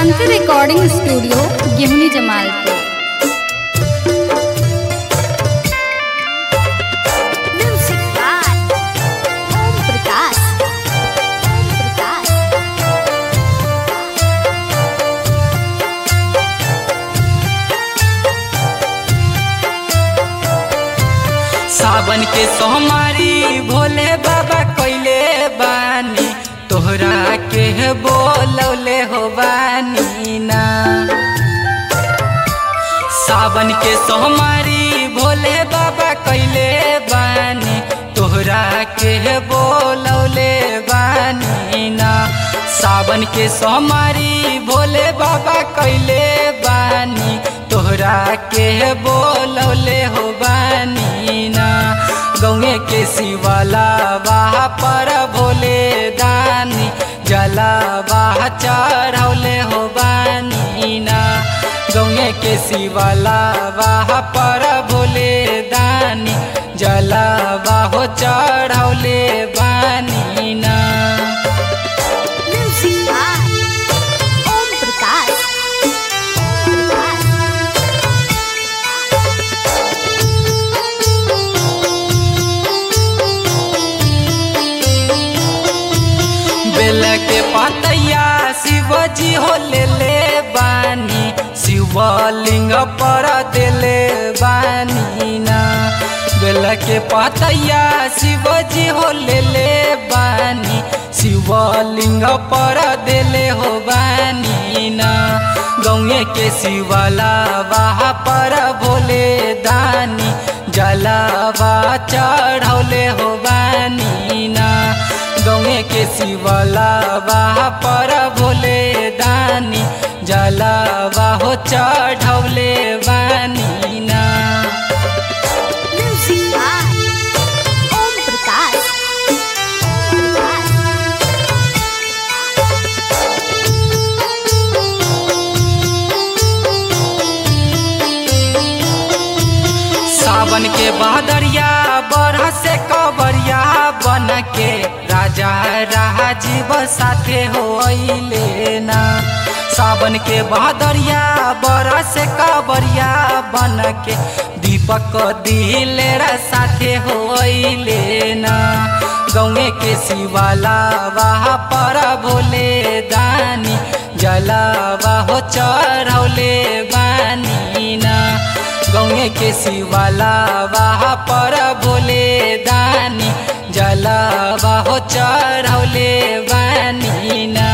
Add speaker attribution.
Speaker 1: Shanti recording studio Gimni Jamalpur
Speaker 2: Music by Om Prakash. Om Prakash.
Speaker 3: सावन के सोमारी भोले बाबा कैले बानी तोहरा के बोलौले हो बानी ना सावन के सोमारी भोले बाबा कैले बानी तोहरा के बोलौले बानी ना सावन के सोमारी भोले बाबा कैले बानी तोहरा के बोलौले हो बानी ना गौए के शिवाला वाह पर भोले दानी जला वाह चढ़ौले हो बानी ना गौए के शिवाला वाह पर भोले दानी जला वाह चढ़ौले बानी ना
Speaker 2: Music by Om Prakash. Om Prakash.
Speaker 3: बेल के पतैया शिवजी हो ले ले बानी शिवलिंग पर देले बानी ना बेल के पतैया शिवजी हो ले ले बानी शिवलिंग पर देले हो बानी ना गौए के शिवला वाह पर भोले दानी जलावा चढ़ौले हो बानी ना गौए के शिवला वाह पर भोले दानी जलावा हो चढ़ौले बानी ना
Speaker 2: Music by Om Prakash. Om Prakash.
Speaker 3: सावन के बहदरिया बरह से कबरिया बन के राजा राजीव साथे हो ना सावन के बहदरिया बरह से कबरिया बन के दीपक दिलेरा साथे हो ना गौए के शिवाला वाह पर भोले दानी जलावा हो चढ़ौले बानी ना गौए के शिवाला वाह पर भोले दानी जलावा हो चढ़ौले बानी ना